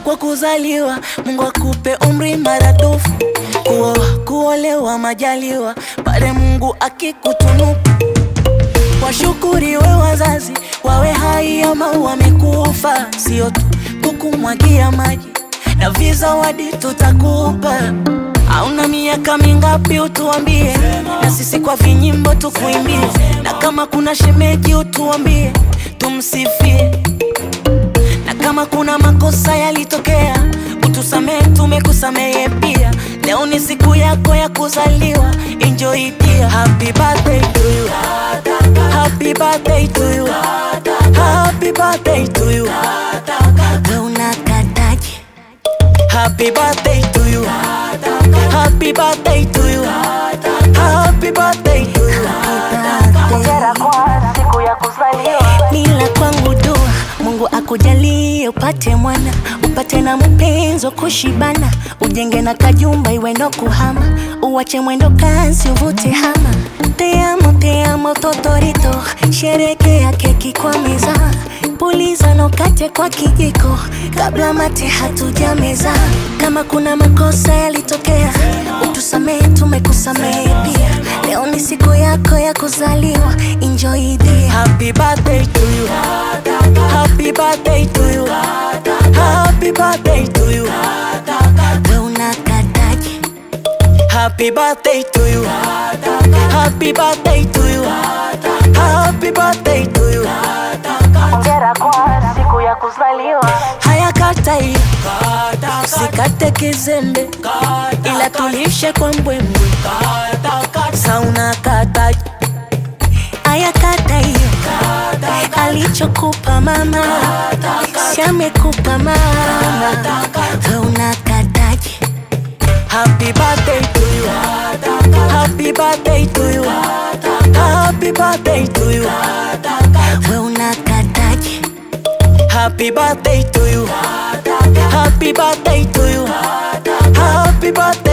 kwa kuzaliwa, Mungu akupe umri maradufu, kuoa kuolewa majaliwa, pale Mungu akikutunuku. Washukuriwe wazazi, wawe hai ama wamekufa, sio tu kukumwagia maji na vizawadi tutakupa. Hauna miaka mingapi utuambie, na sisi kwa vinyimbo tukuimbie, na kama kuna shemeji utuambie, tumsifie na kama kuna makosa yalitokea utusamehe, tumekusamehe pia. Leo ni siku yako ya kuzaliwa, enjoy pia. Happy birthday to you, happy birthday to you, happy birthday to you. We unakataje? Happy birthday to you, happy birthday to you, happy birthday to you. Hongera kwa siku ya kuzaliwa. Nila kwangu dua, Mungu akujalie upate mwana, upate na mpenzi wa kushibana, ujenge na kajumba iwe no kuhama, uwache mwendo kasi uvute hama. Te amo, te amo totorito, sherekea keki kwa meza, puliza no kate kwa kijiko, kabla mate hatujameza. Kama kuna makosa yalitokea, utusamehe, tumekusamehe pia. Leo ni siku yako ya kuzaliwa, enjoy the Happy birthday to you. Happy birthday to you. Happy birthday to you. we unakataje? Happy birthday to you. Happy birthday to you. Happy birthday to you. Hongera kwa siku ya kuzaliwa. Haya kata hiyo. Usikate kizembe. Ila tulishe kwa mbwembwe. Sauna kata Aya kata hiyo, alichokupa mama si amekupa mama, we unakataje? Happy birthday to you. Happy birthday to you. Happy birthday to you. We unakataje? Happy birthday to you. Happy birthday to you. Happy birthday.